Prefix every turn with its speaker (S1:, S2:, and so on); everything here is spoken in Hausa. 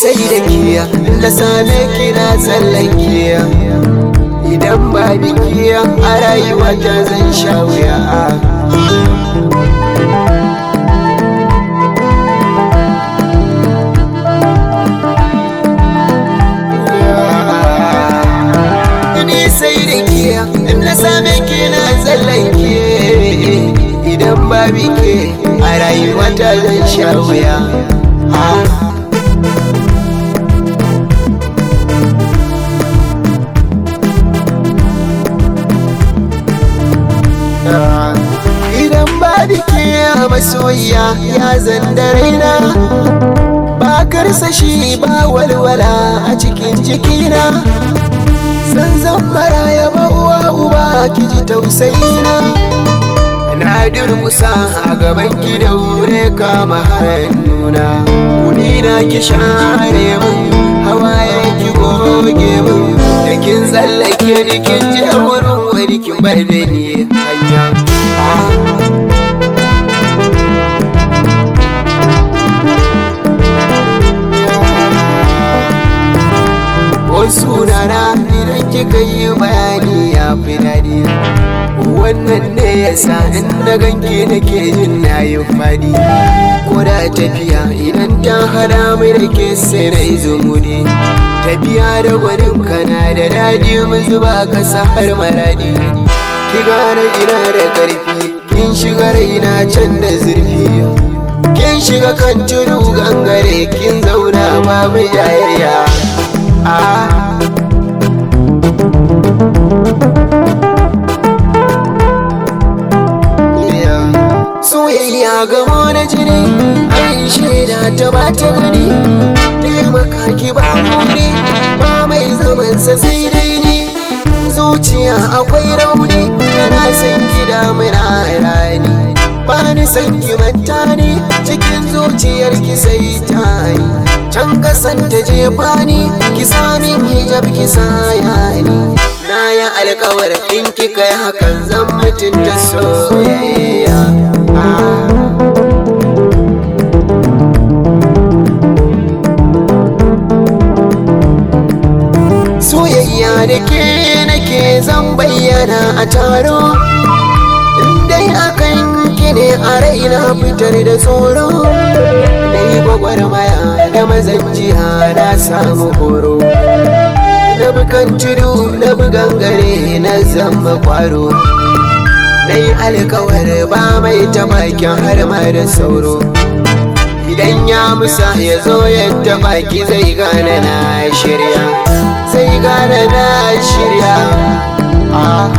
S1: sai da kiya na same ki na tsallakiya idan ba bikiya a rayuwa ta zan sha wuya ni sai da kiya na same ki na tsallake idan ba bike a rayuwa ta zan sha wuya idan ba bike a masoyiya ya zanda raina ba karsashi ba walwala a cikin jikina san zan maraya ba uwa uba ki ji tausayina na durmusa a gaban ki da wure kama hannuna kuni na ki share mun hawaye ki goge mun da kin tsallake ni kin je wurin wani kin bar da ni hanya wasu rana idan kika yi bayani ya fi daɗi wannan ne yasa in na ganke nake jin na yi fadi ko da tafiya idan ta hada mai da ke sai na zumudi tafiya da gwanin kana da daɗi mu zuba kasa har maradi ki gane ina da ƙarfi kin shiga raina can da zurfi kin shiga kan tudu gangare kin zauna babu yayaya soyayya gamo na jini an shaida ta ba ta gani taimaka ki ba ne ba mai zamansa sai dai ni zuciya akwai rauni yana san ki damuna rani ba ni san ki manta ni cikin zuciyar ki sai ta yi can kasan ta jefa ni ki sami hijab ki saya ni na yi alkawar in ki kai hakan zan mutunta soyayya soyayya da ke nake zan bayyana a taro dai akan ki ne a raina fitar da tsoro na yi gwagwarmaya da mazanjiya na samu horo na bukan tudu na bugan gare na zama kwaro na yi alkawar ba mai tamakin har ma da sauro idan ya musa ya zo yadda baki zai gane na shirya zai gane na shirya ah